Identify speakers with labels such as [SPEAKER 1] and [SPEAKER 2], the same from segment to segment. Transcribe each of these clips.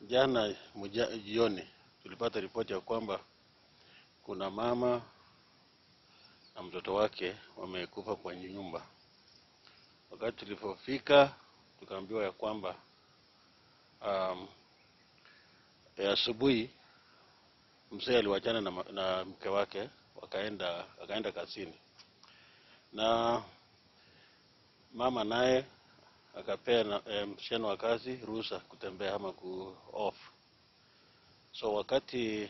[SPEAKER 1] Jana muja- jioni tulipata ripoti ya kwamba kuna mama na mtoto wake wamekufa kwenye nyumba. Wakati tulipofika tukaambiwa ya kwamba um, ya asubuhi mzee aliwachana na, ma- na mke wake wakaenda akaenda kazini na mama naye akapea na- eh, msichana wa kazi ruhusa kutembea ama ku off. So wakati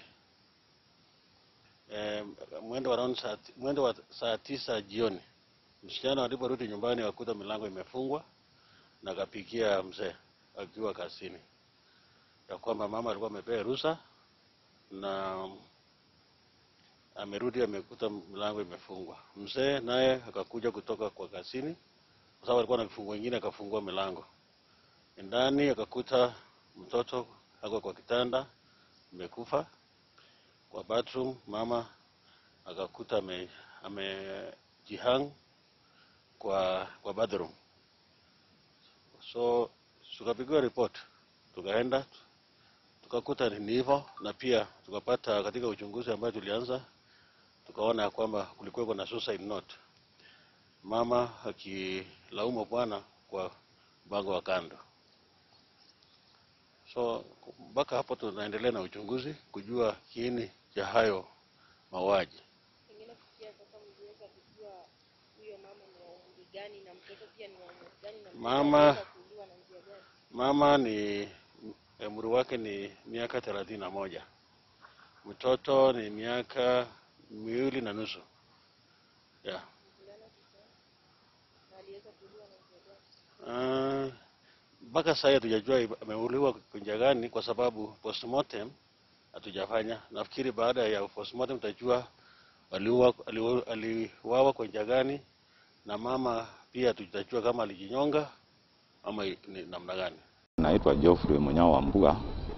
[SPEAKER 1] eh, mwendo wa around saa, ti- mwendo wa saa tisa jioni msichana aliporudi nyumbani akakuta milango imefungwa na akapigia mzee akiwa kazini ya kwamba mama alikuwa amepea ruhusa na amerudi amekuta milango imefungwa. Mzee naye akakuja kutoka kwa kazini kwa sababu alikuwa na vifungo vingine, akafungua milango ndani, akakuta mtoto ako kwa kitanda amekufa. Kwa bathroom mama akakuta ame amejihang kwa kwa bathroom. So tukapigiwa report, tukaenda tukakuta ni hivyo, na pia tukapata katika uchunguzi ambayo tulianza, tukaona ya kwamba kulikuwa na suicide note, mama akilaumu bwana kwa mpango wa kando. So mpaka hapo tunaendelea na uchunguzi kujua kiini cha hayo mauaji.
[SPEAKER 2] Pengine kufikia sasa mliweza kujua huyo mama ni wa umri gani na mtoto pia ni wa umri gani na mtoto
[SPEAKER 1] Mama-
[SPEAKER 2] aliweza kuuliwa na njia gani?
[SPEAKER 1] Mama ni umri wake ni miaka thelathini na moja, mtoto ni miaka miwili na nusu yeah.
[SPEAKER 2] Mvulana kijana na aliweza kuuliwa na njia gani?
[SPEAKER 1] Ah, mpaka sasa hatujajua iba- ameuliwa kwa njia gani, kwa sababu postmortem hatujafanya. Nafikiri baada ya postmortem tutajua aliuawa aliu- aliuawa kwa njia gani, na mama pia tutajua kama alijinyonga ama i- ni namna gani.
[SPEAKER 3] Naitwa Geoffrey Munyao wa Mbuga,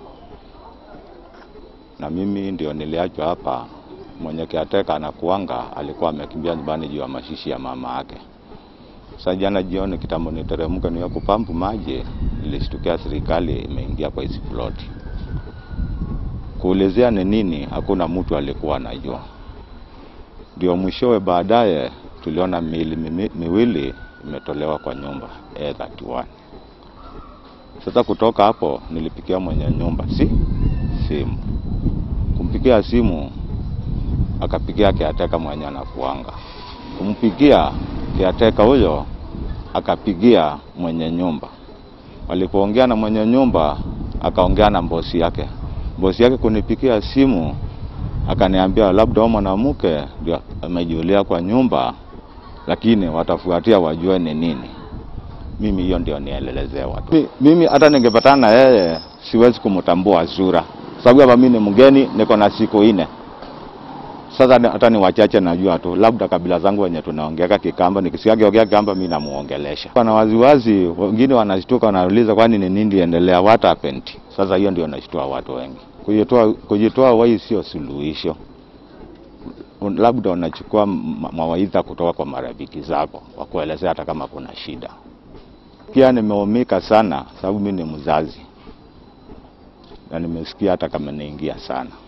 [SPEAKER 3] na mimi ndio niliachwa hapa. Mwenye kiateka anakuanga alikuwa amekimbia nyumbani juu ya mashishi ya mama yake. Sasa jana jioni kitambo niteremke niwe kupampu maji, nilishtukia serikali imeingia kwa hizi ploti. Kuulizia ni nini, hakuna mtu alikuwa anajua. Ndio mwishowe baadaye tuliona miili mimi- miwili imetolewa kwa nyumba A31. Sasa kutoka hapo nilipigia mwenye nyumba si simu, kumpigia simu akapigia kiateka mwenye anakuanga, kumpigia kiateka huyo akapigia mwenye nyumba. Walipoongea na mwenye nyumba akaongea na bosi yake, bosi yake kunipigia simu akaniambia labda huyo mwanamke ndio amejulia kwa nyumba, lakini watafuatia wajue ni nini mimi hiyo ndio nielelezewa tu. Mi- Mimi hata ningepatana na yeye siwezi kumtambua sura, sababu hapa mimi ni mgeni, niko na siku ine sasa. ni- Hata ni wachache najua tu, labda kabila zangu wenye tunaongeaka Kikamba, nikisikia kiongea Kikamba mimi namuongelesha. Wana waziwazi, wengine wanashtuka, wanauliza kwani ni nini endelea, what happened? Sasa hiyo ndio nashtua watu wengi. Kujitoa kujitoa wai sio suluhisho Un- labda unachukua ma- mawaidha kutoka kwa marafiki zako wakuelezea hata kama kuna shida pia nimeumika sana sababu mimi ni mzazi na nimesikia hata kama naingia sana